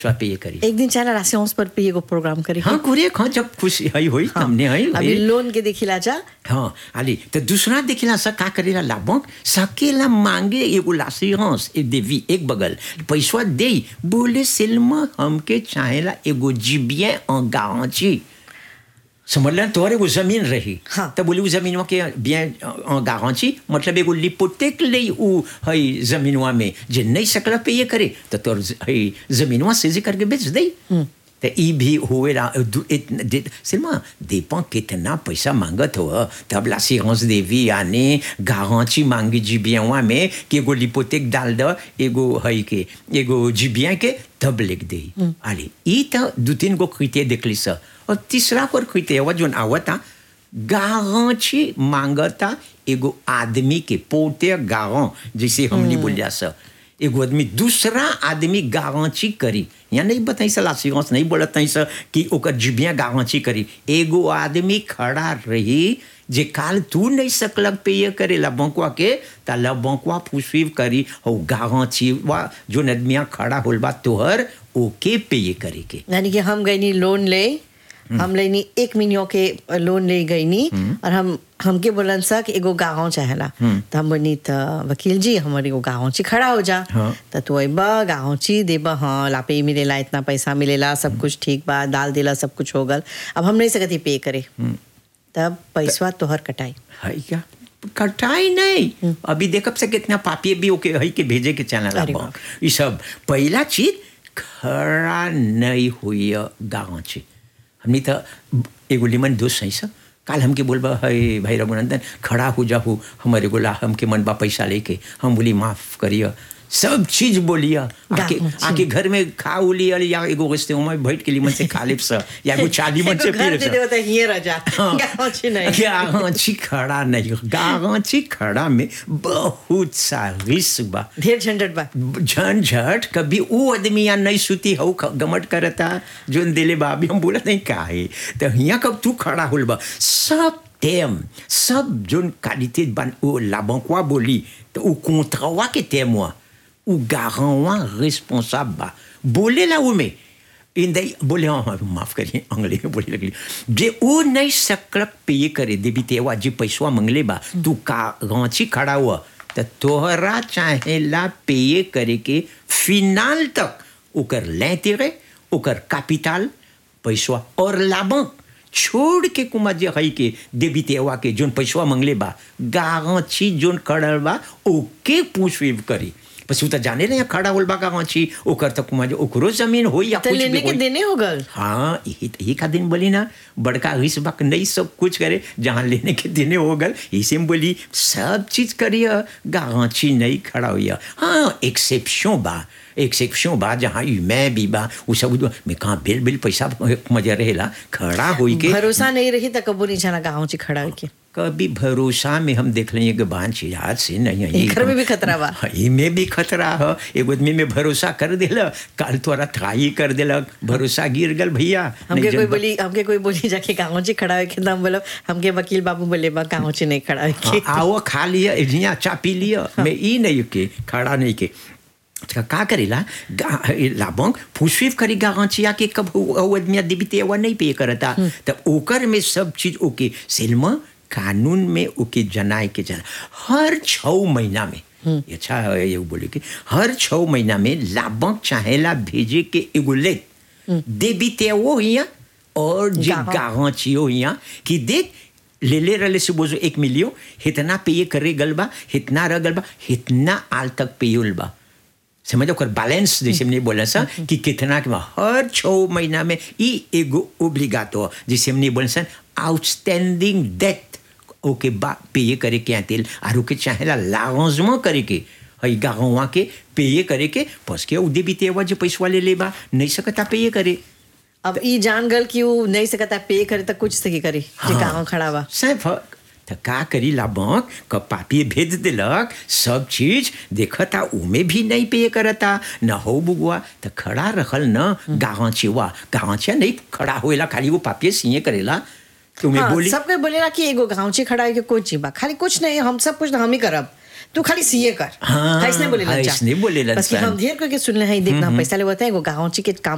तो पे करी एक दिन चला रासियोंस पर भी एगो प्रोग्राम करी हाँ कुरे हाँ जब खुशी हई होई हमने हई अभी लोन के देखिला जा हाँ आली तो दूसरा देखिला सा का करेला लाभों सकेला मांगे एगो लासियांस ए देवी एक बगल पैसा दे बोले सिल्मा हमके चाहेला एगो जीबिया en गारंटी समझला तोहर एगो जमीन रही हाँ। तो बोली उ जमीनवा के bien en गारंटी मतलब एगो लिपोटेक ले उ हई जमीनवा में जे नहीं सकला पे ये करे तो तोर ज- हई जमीनवा सेजी करके बेच दे तो ई भी होएला दु- इत- दे- सिर्मा dépend कितना पैसा मांगत हो तब l'assurance de vie आने गारंटी मांगी जीबियावा में कि एगो लिपोटेक डाल दो एगो हई के एगो जीबिया के तब लिख दे आले ई तो दो तीन गो क्रिटेरिया देखली सा और तीसरा पर क्रिटेरिया जोन आवता गारंटी मांगता एगो आदमी के पोते गारं जैसे हमने बोलिया सा एगो आदमी दूसरा आदमी गारंटी करी यहाँ नहीं बताई सा लासिगंस नहीं बोलत नहीं सा कि ओकर जिबिया गारंटी करी एगो आदमी खड़ा रही जे काल तू नहीं सकलक पे ये करे ला बंकवा के ता ला बंकवा फुसफीव करी हो गारंटी वा जो आदमिया खड़ा होल बा तोहर ओके पे ये करे के यानी कि हम गईनी लोन ले हम लेनी एक मिनियो के लोन ले गईनी और हम हमके बोलन सा कि एगो गाँव चाहेला तो हम बोली तो वकील जी हमारे एगो गाँव ची खड़ा हो जा हाँ। तो तू अबा गाँव ची देबा हाँ लापे मिलेला इतना पैसा मिलेला सब कुछ ठीक बा दाल देला सब कुछ हो गल अब हम नहीं सकती पे करे तब पैसवा तोहर कटाई है क्या कटाई नहीं अभी देखब से कितना पापी भी ओके हई के भेजे के चैनल अरे अब ये सब पहला चीज खड़ा नहीं हुई गाँव ची हमने तो एगो लिमन दोस्त है सब काल हमके बोलबा है भाई रघुनंदन खड़ा हो जाहू हमारे गोला हमके मन बा पैसा लेके हम बोली माफ करिए सब चीज बोलिया आके गाँव ची। आके घर में खा उलिया या एगो रिश्ते में बैठ के लिमन से खा लेब सा या एगो चाली मन से एगो घर पी दे लेब देबो तो हिये रह जा हाँ। गाँव ची नहीं गांची खड़ा नहीं गांची खड़ा में बहुत सा रिस्क बा ढेर झंझट बा झंझट कभी वो आदमी यहाँ नहीं सुती हो गमट करता जोन दिले बा अभी हम बोला नहीं का है तो यहाँ कब तू खड़ा होल बा सब टेम सब जोन क्वालिटी बन वो लाबंकवा बोली तो वो कोंत्रवा के टेम हुआ वो गारंवा रिस्पॉन्साब बा बोले ला वो में इन दई बोले हाँ हाँ माफ करिए अंग्रेजी में बोले लगली जे वो नहीं सकलक पे करे देवी तेवा जी पैसवा मंगले बा तू का गांची खड़ा हुआ तो तोहरा चाहेला पे करे के फिनाल तक ओकर लेते रहे ओकर कैपिटल पैसवा और लाभक छोड़ के कुमार जे हई के देवी तेवा के जोन पैसवा मंगले बा गांची जोन खड़ल बा ओके पूछवीव करी पसी उ त जाने रहे खड़ा होल बा गांची ओकर तक कुमार जे ओकरो जमीन होई या तो कुछ भी लेने के होई देने हो गल हाँ यही यही का दिन बोली ना बड़का रिस बक नहीं सब कुछ करे जहाँ लेने के देने हो गल इसे में बोली सब चीज करिए गांची नहीं खड़ा हुई हाँ एक्सेप्शन बा एक्सेप्शन बा जहाँ मैं भी बा वो सब मैं कहाँ बिल बिल पैसा मजा रहेला खड़ा होई के भरोसा नहीं रही तो कबू नहीं जाना गाँव ची खड़ा होके कभी भरोसा में हम देख लेंगे कि बांच याद से नहीं है एकर में भी खतरा बा। ई में भी खतरा है एगो आदमी में भरोसा कर दिला काल तोरा थाई कर दिलक भरोसा गिर गल भैया हमके नहीं कोई जब- बोली हमके कोई बोली जाके गाँव ची खड़ा होके तो हम बोलो हमके वकील बाबू बोले बा गाँव ची नहीं खड़ा हाँ, होके आओ खा लिया यहाँ चा पी लिया मैं ई नहीं के खड़ा नहीं के तो का करेला लाभों फुसफिफ करी गांचिया के कब वो वो आदमी दिबिते वो नहीं पे करता तब ओकर में सब चीज ओके सिल्मा कानून में ओके जनाए के जना हर छ महीना में ये अच्छा है ये बोले कि हर छ महीना में लाभों चाहेला भेजे के एगो लेख देबिते वो हिया और जे गाहक। गांचियो हिया कि देख ले ले रहे से बोझो एक मिलियो इतना पे करे गल बा इतना रह गल बा इतना आल तक पेयुल बा समझ ओकर बैलेंस जैसे हमने बोला सा कि कितना के बा हर छः महीना में ई एगो ओब्लिगातो जैसे हमने बोला सा आउटस्टैंडिंग डेट ओके बा पे करे के आतिल आरो के चाहेला लाउंजमा करे के हई गाँव के पे करे के पस के उदे बीते हुआ जो पैसा ले ले बा नहीं सकता पे करे अब ई जान गल कि वो नहीं सकता पे करे तो कुछ सही करे जे गाँव खड़ा बा सैफ तो का करी लाभक क पापी भेज दिलक सब चीज देखता उमे भी नहीं पे करता न हो बुगुआ तो खड़ा रखल न गाँचिवा गाँचिया नहीं खड़ा होएला खाली वो पापिये सिए करेला तुम्हें हाँ, बोली सबके बोलेला कि एगो गाँव ची खड़ा होके कोई चीज बा खाली कुछ नहीं हम सब कुछ हम ही करब तू खाली सीए कर हाँ, ऐसने बोले हाँ, ऐसने बोलेला बस कि इंसान। हम ढेर करके सुनले हैं देखना पैसा ले होता है एगो गाँव ची के काम